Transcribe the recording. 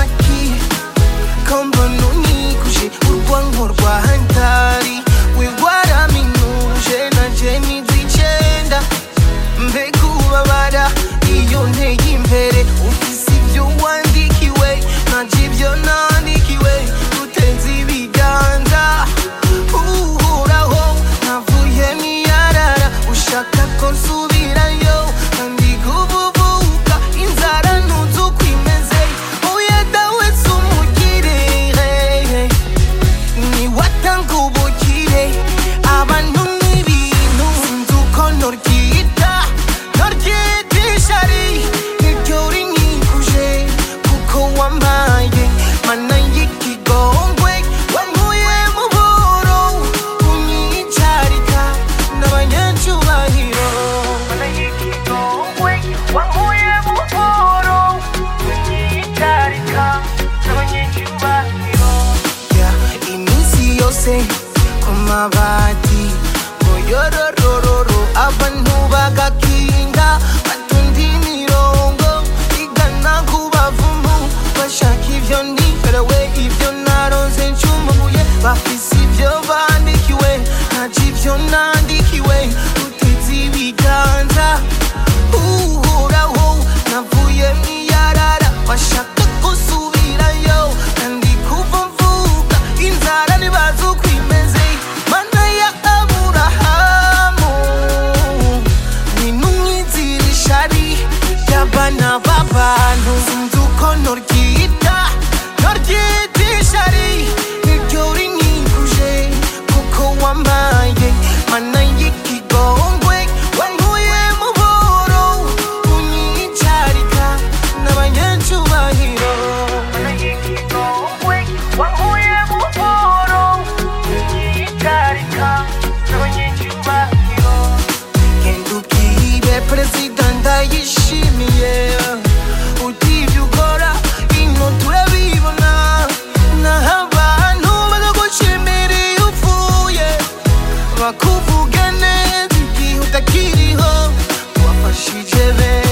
amaki ko mbona unyikuje urwango rwa hantari we waraminuje nanje nizi icenda mbega ubabara iyo nteye imbere ufise ibyo wandikiwe nanje ibyo nandikiwe dutenze ibiganza uhoraho navuye niyarara ushaka ko nsubirayo kandi kubuvuka inzara ntuzi uko imeze oya dawe si umugire niwatanga ubukire abantu n'ibintu sinzi uko noryita noryita ishari niryo rinkikuje kuko wampaye mana y'ikigongwe wankuye mu buro unyicarika n'abanyacubahiro mana y'ikigongwe wankuye mu buro unyicarika n'abanyacubahiro ya iminsi yose ku mabati ngo yororororo abantu bagakinga batunda imirongo igana ku bavumu bashaka ibyo niherewe ibyo naronze ncumuye bafise ibyo bandikiwe ntaco ibyo nandikiwe uteze ibiganza uhoraho navuye mwiyarara bashaka gusubirayo kandi kuva mvuka inzara ntibazi uko imeze mana ya aburahamu ninumwizira ishari ry'abana b'abantu sinzi uko noryita noryita ishari niryo rinkikuje kuko wambaye mana y'ikigongwe wankuye mu buro unyicarika n'abanyacubahiro mana y'ikigongwe wankuye mu buro unyicarika n'abanyacubahiro genda ubwire perezida ndayishimiye utibye ukora ino turabibona naho abantu bakagushimira iyo upfuye bakuvuga neza igihe utakiriho wafashije benshi